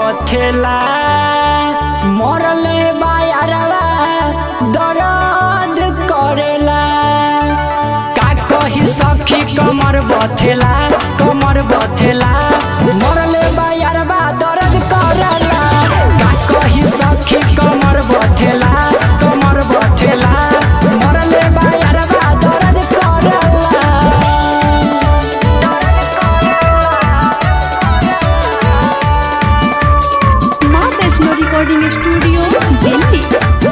बथेला मरले बायरवा दर्द करेला का कही सखी कमर बथेला कमर बथेला मरले बायरवा दर्द करेला का कही सखी कमर बथेला कमर बथेला मरले बायरवा दर्द करेला माँ वैष्णो रिकॉर्डिंग स्टूडियो दिल्ली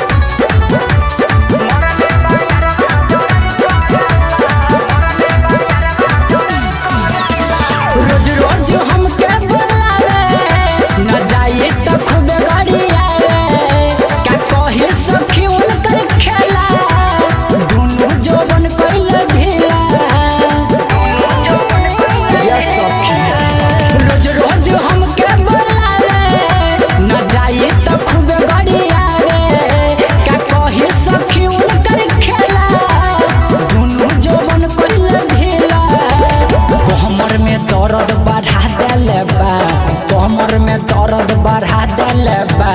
रोज रोज हमके बुलावे न जाए तो खूब गाड़ी आवे का कही सखी उनकर खेला दुनू जोबन कइल ढीला ये सखी रोज रोज हमके बुलावे न जाए तो खूब गाड़ी आवे का कही सखी उनकर खेला दुनू जोबन कइल ढीला कमर में दर्द बढ़ा देले बा कमर में दर्द बढ़ा देले बा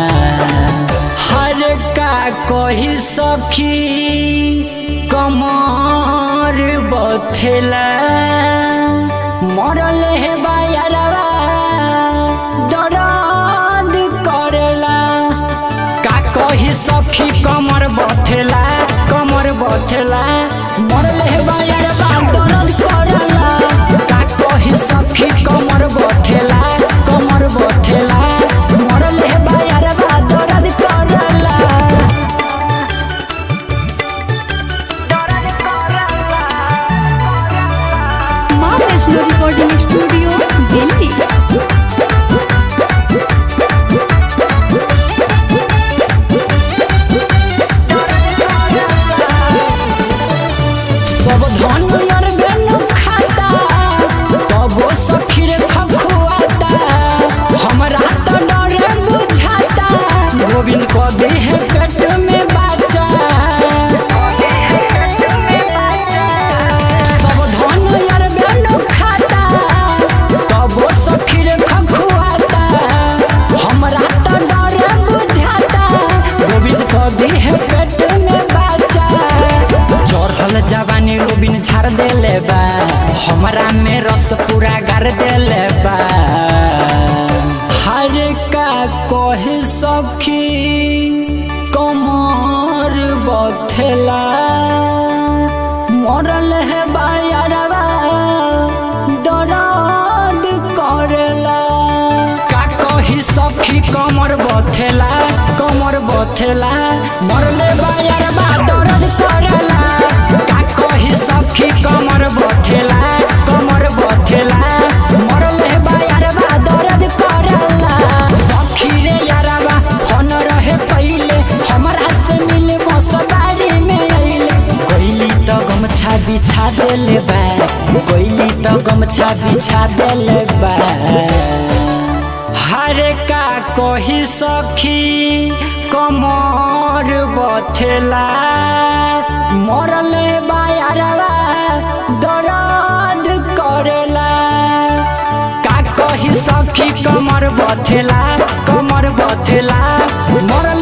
हर का कही सखी कमर बथेला मरल है बायरवा दर्द करेला का कही सखी कमर बथेला कमर बथेला मरल है बायरवा दर्द करेला का कही सखी कमर बथेला कमर बथेला मरल है बायरवा दर्द करेला माँ वैष्णो रिकॉर्डिंग स्टूडियो दिल्ली सब धनियर बेनु खाता तबो सखीर खखुआता हमरा तो डरे बुझाता गोविंद को देह पेट में बाचा सब धनियर बेनु खाता तबो सखीर खखुआता हमरा तो डरे बुझाता गोविंद को देह पेट में बाचा चढ़ल जवानी रोबिन झाड़ देले बा हमरा में रस पूरा गार देले बा हर का कहे सखी कमर बथेला मरल है बायरवा दर्द करेला का कही सखी कमर बथेला कमर बथेला मरले बायरवा दर्द करेला का कही सखी कमर बथेला कमर बथेला मरले बायरवा दर्द करेला सखी रे यारवा हन रहे पहिले हमरा से मिले मसबारी में अइले कोइली तो गमछा बिछा देले बा कोइली तो गमछा बिछा देले बा हर का कही सखी कमर बथेला मरले बायरवा दर्द करेला का कही सखी कमर बथेला कमर बथेला मरल